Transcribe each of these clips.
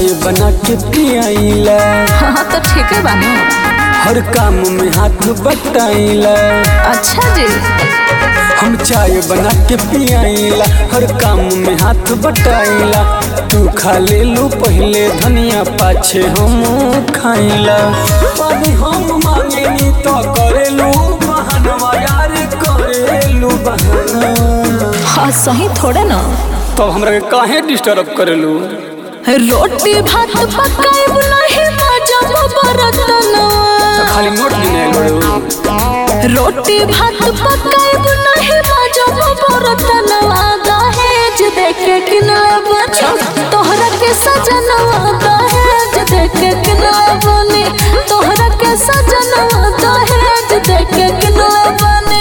चाय बना के पियाइला हाँ तो ठीक है बानी हर काम में हाथ बटाइला अच्छा जी हम चाय बना के पियाइला हर काम में हाथ बटाइला तू खा ले लू पहले धनिया पाछे हम खाइला पानी हम मांगेनी तो करेलू बहनवा यार करेलू बहना हाँ सही थोड़े ना तो हमरा के काहे डिस्टर्ब करेलू रोटी भात पकाइब नहीं मजा बरतनवा खाली नोट गिने बड़ू रोटी भात पकाइब नहीं मजा बरतनवा दहेज देके किनले बनी तोहरा के सजनवा दहेज देके किनले बनी तोहरा के सजनवा दहेज देके किनले बनी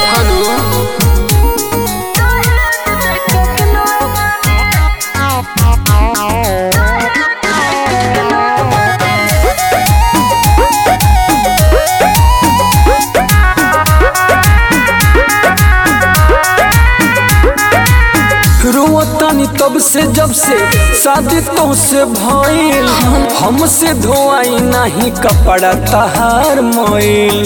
रोवतानी तब से जब से शादी तो से भइल हमसे धोआई नहीं कपड़ा तहार मोइल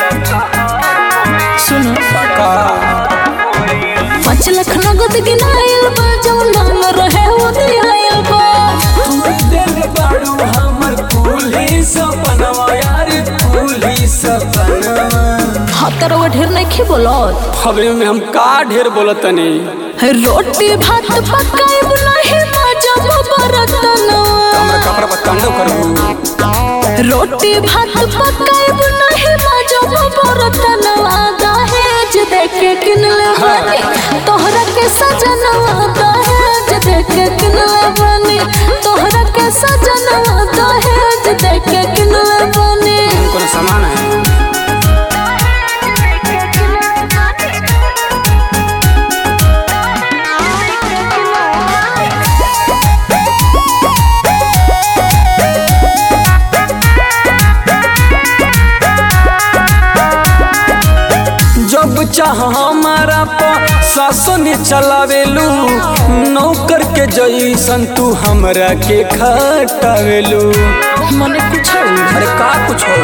सुनो का पाँच लाख नगद गिनाइल बा जौन नाम रहे वो दियाइल बा तू दिल बाड़ू हमर कुली सपनवा यार कुली सपनवा हाँ तरवा ढेर नहीं खी बोलत खबरे में हम का ढेर बोलतनी रोटी भात पकाइब नहीं मजा बरतनवा हमरा कपड़ा पर तांडव करबू रोटी भात पकाइब नहीं मजा बरतनवा दहेज देके किनले बनी तोहरा के सजनवा दहेज देके किनले बनी तोहरा के सजनवा दहेज देके किनले बनी कोनो सामान है जब चाह हमारा पर सासों ने चलावेलू नौकर के जैसन तू हमरा के खटावेलू मने कुछ अरे का कुछ हो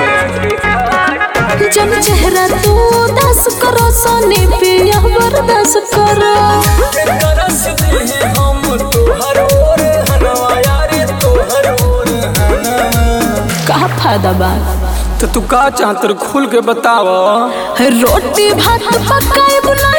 जब चेहरा तू दस करो सोनी पिया बर्दाश्त करो तरस दे हम तोहर ओर हनवा यारे तोहर ओर हनवा का फायदा बा तो तू का चाहत खुल के बताव रोटी भात पकाइब ना